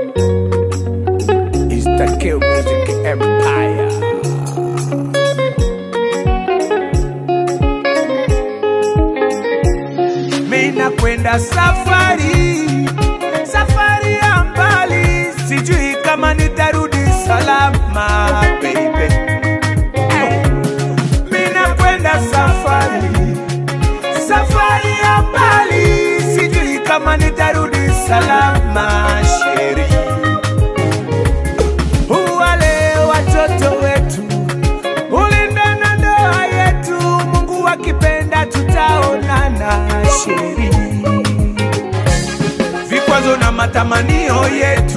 It's the Kill Music Empire. Mina kwenda safari, safari ya mbali, sijui kama nitarudi salama baby. Hey. Mina kwenda safari, safari ya mbali, sijui kama nitarudi salama sheri. Wale watoto wetu ulinda na ndoa yetu, Mungu akipenda tutaonana sheri. Vikwazo na matamanio yetu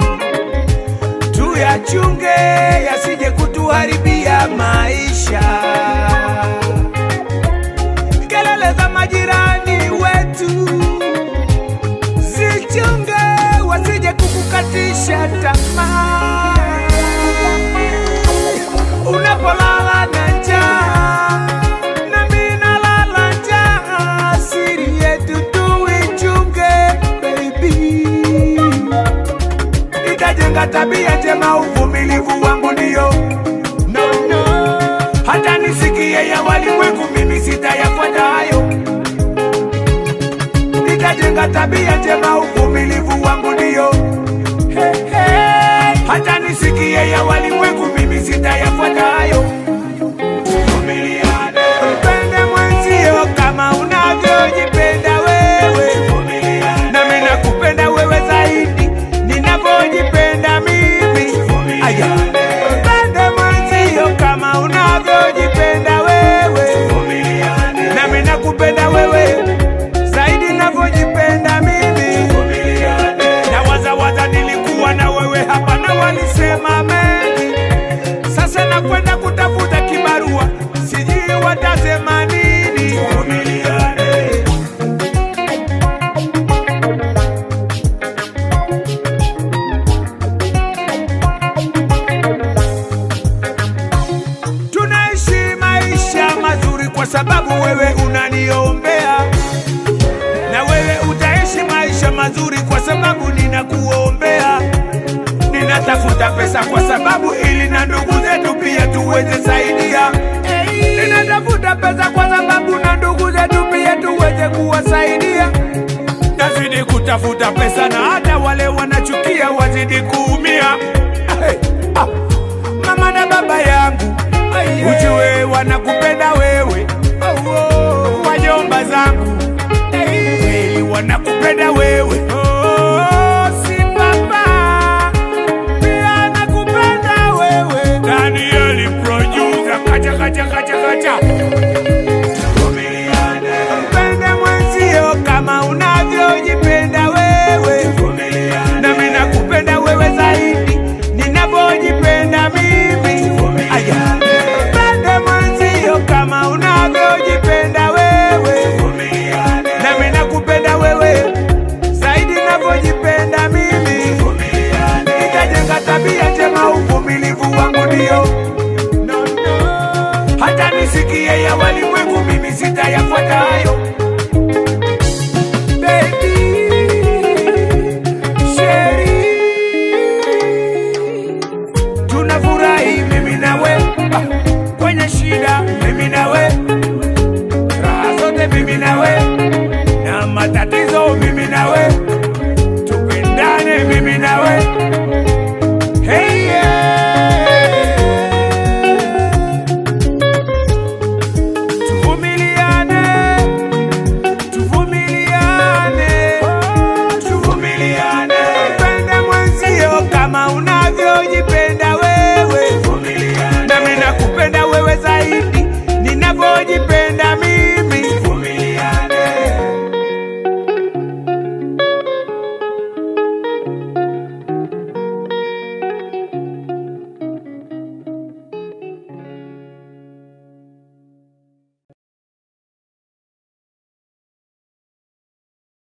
tuyachunge, yasije kutuharibia maisha. Kelele za majirani wetu zichunge, wasije kukukatisha tamaa unapolala na njaa nami nalala njaa, siri yetu tuichunge baby. Nitajenga tabia njema, uvumilivu wangu ndio no, no. Hata nisikie ya walimwengu, mimi sitayafuata hayo. Nitajenga tabia njema, uvumilivu wangu ndio hey, hey. Hata nisikie ya walimwengu, mimi sitayafuata hayo. Vumiliane. Mpende mwenzio kama unavyojipenda wewe, nami nakupenda wewe zaidi ninavyojipenda mimi. Aya. Mpende mwenzio kama unavyojipenda wewe, nami nakupenda wewe zaidi ninavyojipenda mimi. Na wazawaza nilikuwa na wewe hapa na walisema mengi sasa nakwenda kutafuta kibarua, sijui watasema nini. Tunaishi maisha mazuri kwa sababu wewe unaniombea, na wewe utaishi maisha mazuri kwa sababu ninakuombea. Ninatafuta pesa kwa sababu ili na ndugu zetu pia tuweze saidia. Ninatafuta pesa kwa sababu na ndugu zetu pia tuweze kuwasaidia. Nazidi kutafuta pesa na hata wale wanachukia wazidi kuumia. Hey, ah, mama na baba yangu ujue wanakupenda wewe, wajomba zangu kweli wanakupenda wewe